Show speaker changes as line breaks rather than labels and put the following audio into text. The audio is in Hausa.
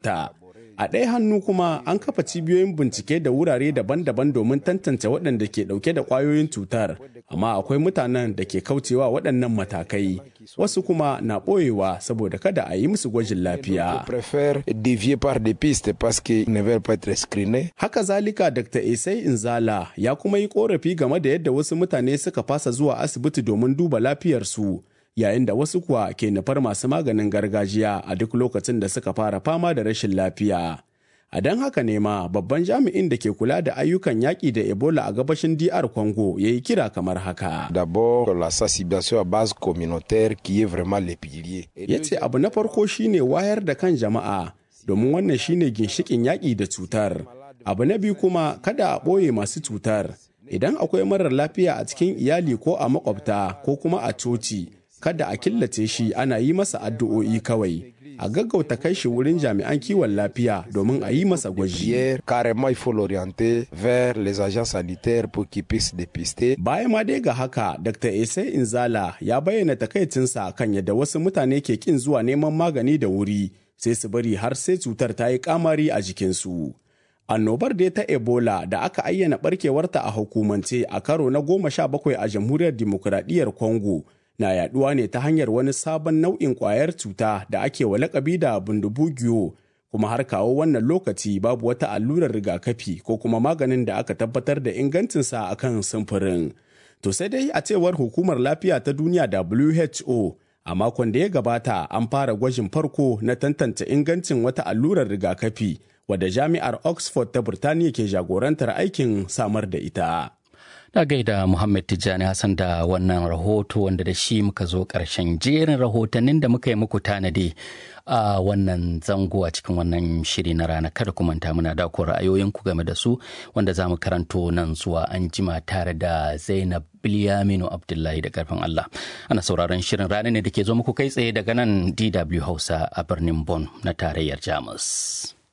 ta. A ɗaya hannu kuma an kafa cibiyoyin bincike da wurare daban-daban domin tantance waɗanda ke ɗauke da ƙwayoyin cutar, amma akwai mutanen da ke kaucewa waɗannan matakai, wasu kuma na ɓoyewa saboda kada a yi musu gwajin lafiya. Haka zalika Dr. Esai Inzala ya kuma yi ƙorafi game da yadda wasu mutane suka fasa zuwa asibiti domin duba lafiyarsu. yayin da wasu kuwa ke nufar masu maganin gargajiya a duk lokacin da suka fara fama da rashin lafiya. A don haka ne ma babban jami'in da ke kula da ayyukan yaƙi da Ebola a gabashin DR Congo ya yi kira kamar haka.
D'abord la sensibilisation à base communautaire qui est vraiment le pilier.
Ya ce abu na farko shine wayar da kan jama'a domin wannan shine ginshikin yaƙi da cutar. Abu na biyu kuma kada a ɓoye masu cutar. Idan akwai marar lafiya a cikin iyali ko a makwabta ko kuma a coci, kada a killace shi ana yi masa addu'o'i kawai a gaggauta kai shi wurin jami'an kiwon lafiya domin a yi masa gwaji.
Carrément, il faut l'orienter vers les agents sanitaires pour qu'ils puissent dépister.
Bayan ma dai ga haka, Dr. Ese Inzala ya bayyana takaicinsa kan yadda wasu mutane ke kin zuwa neman magani da wuri sai su bari har sai cutar ta yi kamari a jikinsu. Annobar dai ta Ebola da aka ayyana barkewarta a hukumance a karo na goma sha bakwai a jamhuriyar dimokuraɗiyyar Congo na yaduwa ne ta hanyar wani sabon nau'in kwayar cuta da ake wa lakabi da bundubugiyo kuma har kawo wannan lokaci babu wata allurar rigakafi ko kuma maganin da aka tabbatar da ingancinsa a kan samfurin. To sai dai a cewar hukumar lafiya ta duniya WHO a makon da ya gabata an fara gwajin farko na tantance ingancin wata allurar rigakafi wadda jami'ar Oxford ta Burtaniya ke jagorantar aikin samar da ita.
Na gaida Muhammad Tijjani Hassan da wannan rahoto wanda da shi muka zo ƙarshen jerin rahotannin da muka yi muku tanadi a wannan zango a cikin wannan shiri na rana kada ku manta muna da ku ra'ayoyinku game da su wanda za mu karanto nan zuwa an jima tare da Zainab Bilyaminu Abdullahi da karfin Allah. Ana sauraron shirin rana ne da ke zo muku kai tsaye daga nan DW Hausa a birnin Bonn na tarayyar Jamus.